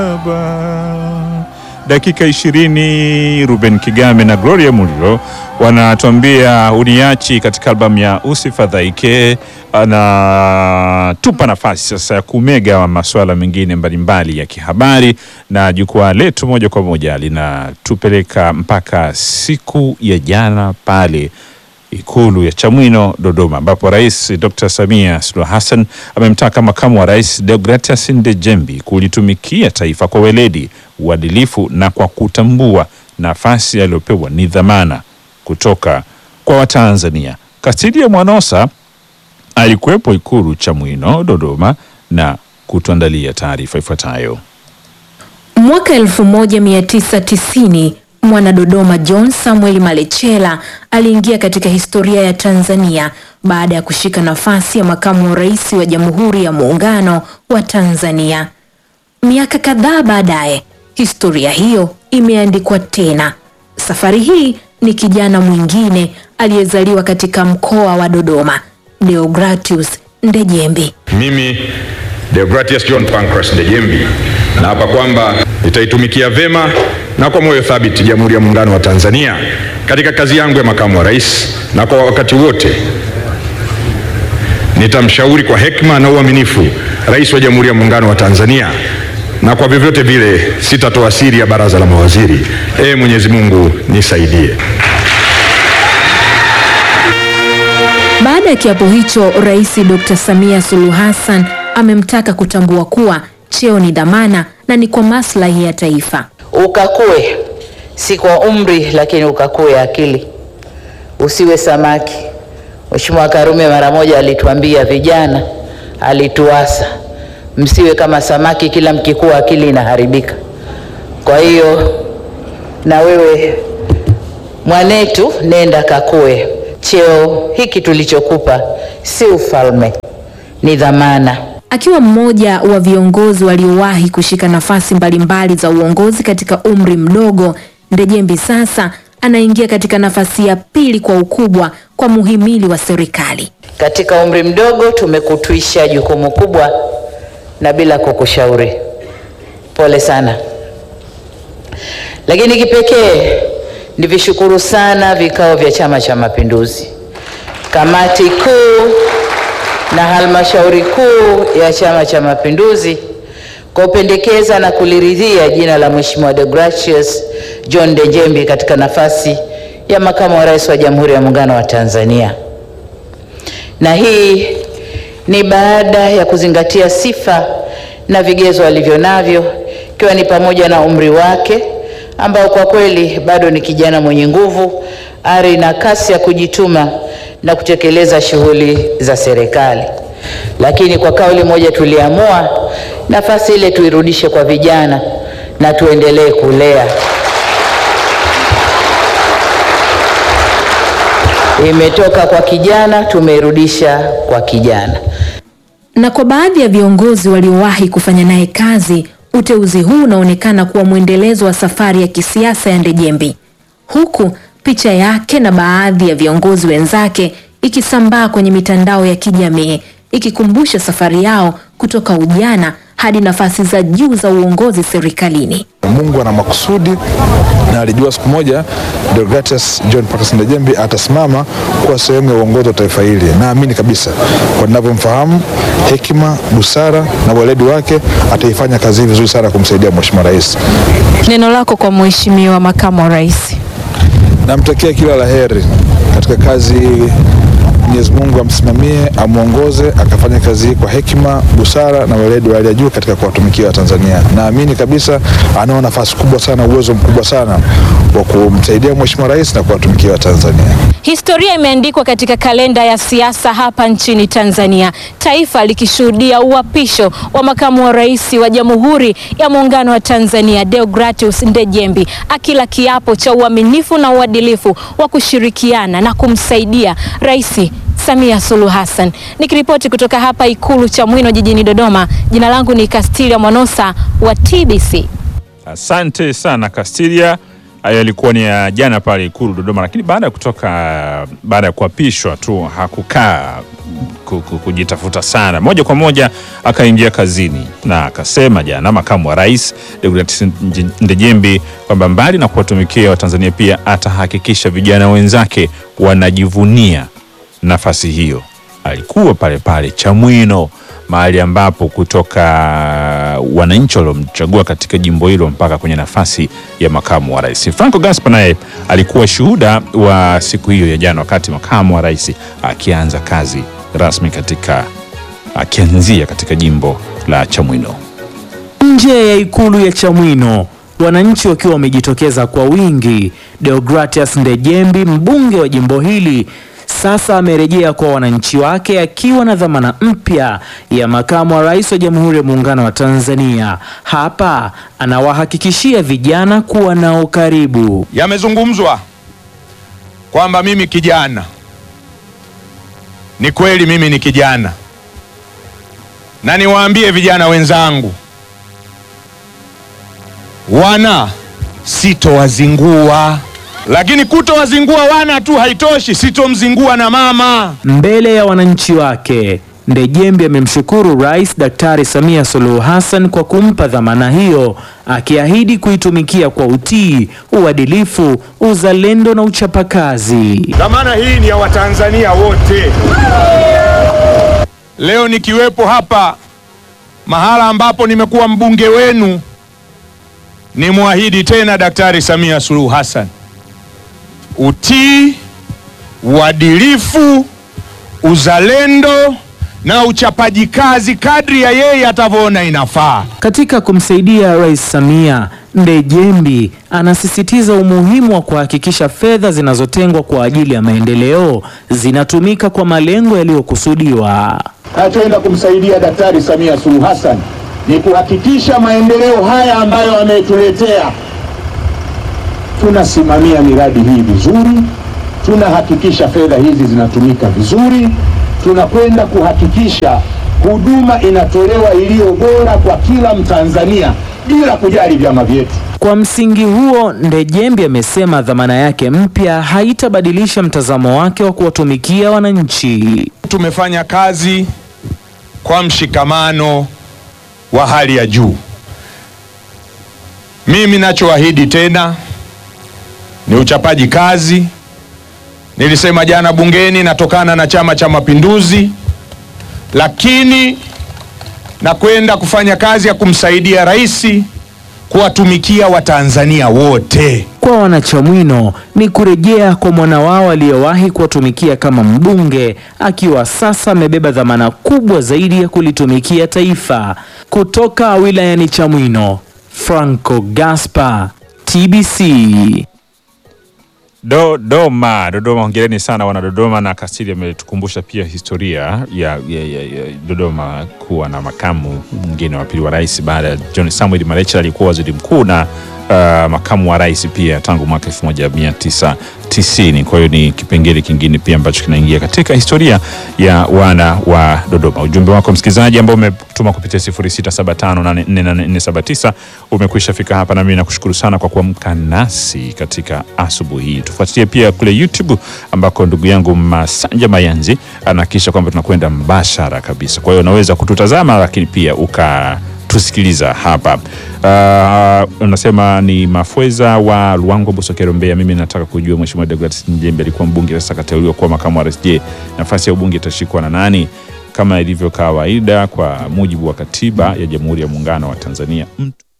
Dakika ishirini Ruben Kigame na Gloria Muliro wanatuambia uniachi katika albamu ya Usifadhaike. Anatupa nafasi sasa ya kumega masuala mengine mbalimbali ya kihabari, na jukwaa letu moja kwa moja linatupeleka mpaka siku ya jana pale Ikulu ya Chamwino Dodoma, ambapo Rais Dr. Samia Suluhu Hassan amemtaka makamu wa rais Deogratias Ndejembi kulitumikia taifa kwa weledi, uadilifu na kwa kutambua nafasi aliyopewa ni dhamana kutoka kwa Watanzania. Kasidia Mwanosa alikuwepo Ikulu Chamwino Dodoma na kutuandalia taarifa ifuatayo. Mwaka 1990 mwana Dodoma John Samuel Malechela aliingia katika historia ya Tanzania baada ya kushika nafasi ya makamu wa rais wa Jamhuri ya Muungano wa Tanzania. Miaka kadhaa baadaye, historia hiyo imeandikwa tena. Safari hii ni kijana mwingine aliyezaliwa katika mkoa wa Dodoma, Deogratius Ndejembi. Mimi Deogratius John Pancras Ndejembi naapa kwamba nitaitumikia vema na kwa moyo thabiti Jamhuri ya Muungano wa Tanzania katika kazi yangu ya makamu wa rais, na kwa wakati wote nitamshauri kwa hekima na uaminifu Rais wa Jamhuri ya Muungano wa Tanzania, na kwa vyovyote vile sitatoa siri ya baraza la mawaziri. Ee Mwenyezi Mungu nisaidie. Baada ya kiapo hicho, Rais Dr. Samia Suluhu Hassan amemtaka kutambua kuwa cheo ni dhamana na ni kwa maslahi ya taifa. Ukakue si kwa umri, lakini ukakue akili, usiwe samaki. Mheshimiwa Karume mara moja alituambia vijana, alituasa msiwe kama samaki, kila mkikua akili inaharibika. Kwa hiyo na wewe mwanetu, nenda kakue. Cheo hiki tulichokupa si ufalme, ni dhamana. Akiwa mmoja wa viongozi waliowahi kushika nafasi mbalimbali za uongozi katika umri mdogo, Ndejembi sasa anaingia katika nafasi ya pili kwa ukubwa kwa muhimili wa serikali. Katika umri mdogo tumekutwisha jukumu kubwa na bila kukushauri, pole sana. Lakini kipekee nivishukuru sana vikao vya Chama cha Mapinduzi, kamati kuu na halmashauri kuu ya Chama cha Mapinduzi kwa kupendekeza na kuliridhia jina la Mheshimiwa Deogratius John Ndejembi katika nafasi ya makamu wa rais wa Jamhuri ya Muungano wa Tanzania. Na hii ni baada ya kuzingatia sifa na vigezo alivyo navyo ikiwa ni pamoja na umri wake ambao kwa kweli bado ni kijana mwenye nguvu, ari na kasi ya kujituma na kutekeleza shughuli za serikali. Lakini kwa kauli moja tuliamua nafasi ile tuirudishe kwa vijana na tuendelee kulea. Imetoka kwa kijana, tumeirudisha kwa kijana. Na kwa baadhi ya viongozi waliowahi kufanya naye kazi, uteuzi huu unaonekana kuwa mwendelezo wa safari ya kisiasa ya Ndejembi, huku picha yake na baadhi ya viongozi wenzake ikisambaa kwenye mitandao ya kijamii ikikumbusha safari yao kutoka ujana hadi nafasi za juu za uongozi serikalini. Mungu ana makusudi na alijua siku moja Deogratius John Pancras Ndejembi atasimama kuwa sehemu ya uongozi wa taifa hili. Naamini kabisa kwa ninavyomfahamu, hekima, busara na weledi wake, ataifanya kazi hii vizuri sana kumsaidia Mheshimiwa Rais. Neno lako kwa Mheshimiwa Makamu wa Rais. Namtakia kila la heri katika kazi hii. Mwenyezi Mungu amsimamie, amwongoze, akafanya kazi hii kwa hekima, busara na weledi wa hali ya juu katika kuwatumikia Watanzania. Naamini kabisa anao nafasi kubwa sana, uwezo mkubwa sana wa kumsaidia Mheshimiwa Rais na kuwatumikia Watanzania. Historia imeandikwa katika kalenda ya siasa hapa nchini Tanzania, taifa likishuhudia uapisho wa makamu wa rais wa Jamhuri ya Muungano wa Tanzania Deogratius Ndejembi akila kiapo cha uaminifu na uadilifu wa kushirikiana na kumsaidia Rais Samia Suluhu Hassan. Nikiripoti kutoka hapa Ikulu Chamwino jijini Dodoma, jina langu ni Kastilia Mwanosa wa TBC. Asante sana Kastilia. Hayo yalikuwa ni ya jana pale Ikulu Dodoma, lakini baada ya kutoka, baada ya kuapishwa tu hakukaa ku- ku- kujitafuta sana, moja kwa moja akaingia kazini na akasema jana, makamu wa rais Deogratias Nje- Ndejembi kwamba mbali na kuwatumikia Watanzania pia atahakikisha vijana wenzake wanajivunia nafasi hiyo. Alikuwa pale pale Chamwino, mahali ambapo kutoka wananchi waliomchagua katika jimbo hilo mpaka kwenye nafasi ya makamu wa rais. Franco Gaspa naye alikuwa shuhuda wa siku hiyo ya jana, wakati makamu wa rais akianza kazi rasmi katika akianzia katika jimbo la Chamwino. Nje ya ikulu ya Chamwino, wananchi wakiwa wamejitokeza kwa wingi. Deogratias Ndejembi, mbunge wa jimbo hili, sasa amerejea kwa wananchi wake akiwa na dhamana mpya ya makamu wa rais wa Jamhuri ya Muungano wa Tanzania. Hapa anawahakikishia vijana kuwa nao karibu. Yamezungumzwa kwamba mimi kijana, ni kweli mimi ni kijana, na niwaambie vijana wenzangu, wana sitowazingua, lakini kutowazingua wana tu haitoshi, sitomzingua na mama. Mbele ya wananchi wake, Ndejembi amemshukuru Rais Daktari Samia Suluhu Hassan kwa kumpa dhamana hiyo, akiahidi kuitumikia kwa utii, uadilifu, uzalendo na uchapakazi. Dhamana hii ni ya Watanzania wote. Leo nikiwepo hapa mahala ambapo nimekuwa mbunge wenu, nimwahidi tena Daktari Samia Suluhu Hassan utii, uadilifu, uzalendo na uchapaji kazi kadri ya yeye atavyoona inafaa. Katika kumsaidia Rais Samia, Ndejembi anasisitiza umuhimu wa kuhakikisha fedha zinazotengwa kwa ajili ya maendeleo zinatumika kwa malengo yaliyokusudiwa. Nachoenda kumsaidia Daktari Samia Suluhu Hassan ni kuhakikisha maendeleo haya ambayo ametuletea, tunasimamia miradi hii vizuri, tunahakikisha fedha hizi zinatumika vizuri, tunakwenda kuhakikisha huduma inatolewa iliyo bora kwa kila Mtanzania bila kujali vyama vyetu. Kwa msingi huo, Ndejembi amesema dhamana yake mpya haitabadilisha mtazamo wake wa kuwatumikia wananchi. Tumefanya kazi kwa mshikamano wa hali ya juu. Mimi nachoahidi tena ni uchapaji kazi. Nilisema jana bungeni, natokana na Chama cha Mapinduzi, lakini nakwenda kufanya kazi ya kumsaidia rais kuwatumikia Watanzania wote. Kwa wanachamwino ni kurejea kwa mwana wao aliyewahi kuwatumikia kama mbunge, akiwa sasa amebeba dhamana kubwa zaidi ya kulitumikia taifa. Kutoka wilayani Chamwino, Franco Gaspar, TBC. Dodoma, Dodoma, hongereni sana wana Dodoma. Na Kasili ametukumbusha pia historia ya, ya, ya, ya Dodoma kuwa na makamu mwingine wa pili wa rais baada ya John Samuel Malecela alikuwa waziri mkuu na uh, makamu wa rais pia tangu mwaka 1990. Kwa hiyo ni kipengele kingine pia ambacho kinaingia katika historia ya wana wa Dodoma. Ujumbe wako msikilizaji ambao umetuma kupitia 0675848479 umekwisha fika hapa, na mimi nakushukuru sana kwa kuamka nasi katika asubuhi hii. Tufuatilie pia kule YouTube ambako ndugu yangu Masanja Mayanzi anahakikisha kwamba tunakwenda mbashara kabisa. Kwa hiyo unaweza kututazama, lakini pia uka tusikiliza hapa. Uh, unasema ni Mafweza wa Luangwa Busokero, Mbeya. Mimi nataka kujua Mheshimiwa Deogratias Njembe alikuwa mbunge, sasa kateuliwa kuwa makamu wa rais. Je, nafasi ya ubunge itashikwa na nani? Kama ilivyo kawaida kwa mujibu wa katiba ya Jamhuri ya Muungano wa Tanzania mtu